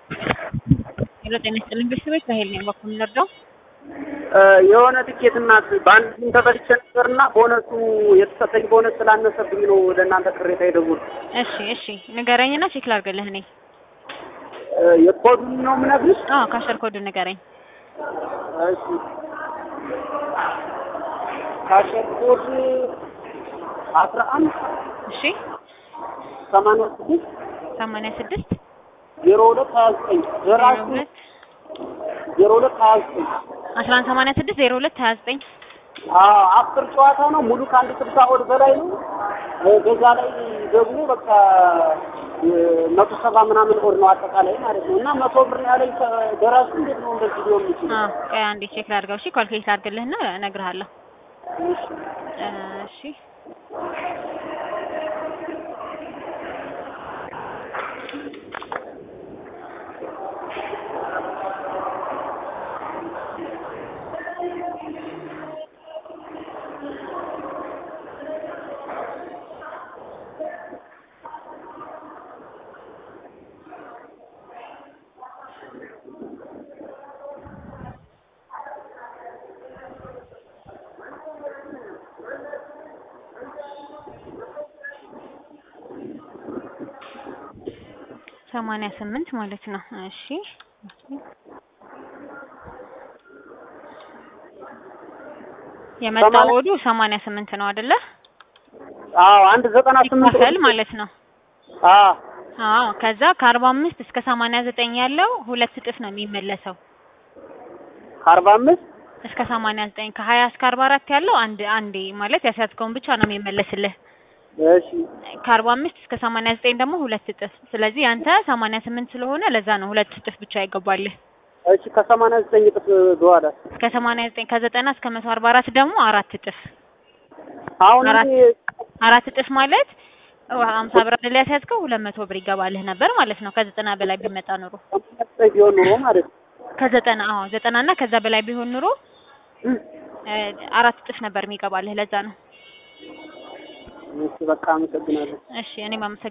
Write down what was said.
ሄሎ ጤና ይስጥልኝ ቤተሰቦች በሄል ነኝ በኩል ልርዳው የሆነ ትኬት እናት በአንድ ቲም ተበልቼ ነበርና ቦነሱ የተሰጠኝ ቦነስ ስላነሰብኝ ነው ወደ እናንተ ቅሬታ የደወልኩት። እሺ እሺ ንገረኝና ቼክ ላድርግልህ እኔ የኮዱን ነው የምነግርሽ? አዎ ካሸር ኮዱ ንገረኝ እሺ ካሸር ኮድ አስራ አንድ እሺ ሰማንያ ስድስት ሰማንያ ስድስት ዜሮ ሁለት ሀያ ዘጠኝ ዜሮ ራሱ ሁለት ዜሮ ሁለት ሀያ ዘጠኝ አስራ አንድ ሰማንያ ስድስት ዜሮ ሁለት ሀያ ዘጠኝ አዎ አስር ጨዋታ ነው ሙሉ ከአንድ ስልሳ ወድ በላይ ነው። በዛ ላይ ደግሞ በቃ መቶ ሰባ ምናምን ወድ ነው አጠቃላይ ማለት ነው። እና መቶ ብር ያለኝ ደራሱ እንዴት ነው እንደዚህ ሊሆን የሚችለው? አዎ ቆይ አንዴ ቼክ ላድርገው እሺ ኳልኩሌት ላድርግልህና እነግርሃለሁ እሺ ሰማንያ ስምንት ማለት ነው እሺ የመጣው ሰማንያ- ወዱ ሰማንያ ስምንት ነው አይደለ አዎ አንድ ዘጠና ስምንት ሲካፈል ማለት ነው አዎ አዎ ከዛ ከአርባ አምስት እስከ ሰማንያ ዘጠኝ ያለው ሁለት እጥፍ ነው የሚመለሰው ከአርባ አምስት እስከ ሰማንያ ዘጠኝ ከሀያ እስከ አርባ አራት ያለው አንድ አንዴ ማለት ያስያዝከውን ብቻ ነው የሚመለስልህ እሺ ከአርባ አምስት እስከ ሰማንያ ዘጠኝ ደግሞ ሁለት እጥፍ ስለዚህ አንተ ሰማንያ ስምንት ስለሆነ ለዛ ነው ሁለት እጥፍ ብቻ ይገባልህ እሺ ከሰማንያ ዘጠኝ እጥፍ በኋላ እስከ ሰማንያ ዘጠኝ ከዘጠና እስከ መቶ አርባ አራት ደግሞ አራት እጥፍ አሁን አራት እኔ አራት እጥፍ ማለት ሀምሳ ብር አይደል ያስያዝከው ሁለት መቶ ብር ይገባልህ ነበር ማለት ነው ከዘጠና በላይ ቢመጣ ኑሮ ሰማንያ ዘጠኝ ቢሆን ኑሮ ማለት ነው ከዘጠና አዎ ዘጠና እና ከዛ በላይ ቢሆን ኑሮ እ አራት እጥፍ ነበር የሚገባልህ ለዛ ነው እሺ በቃ አመሰግናለሁ። እሺ እኔም አመሰግናለሁ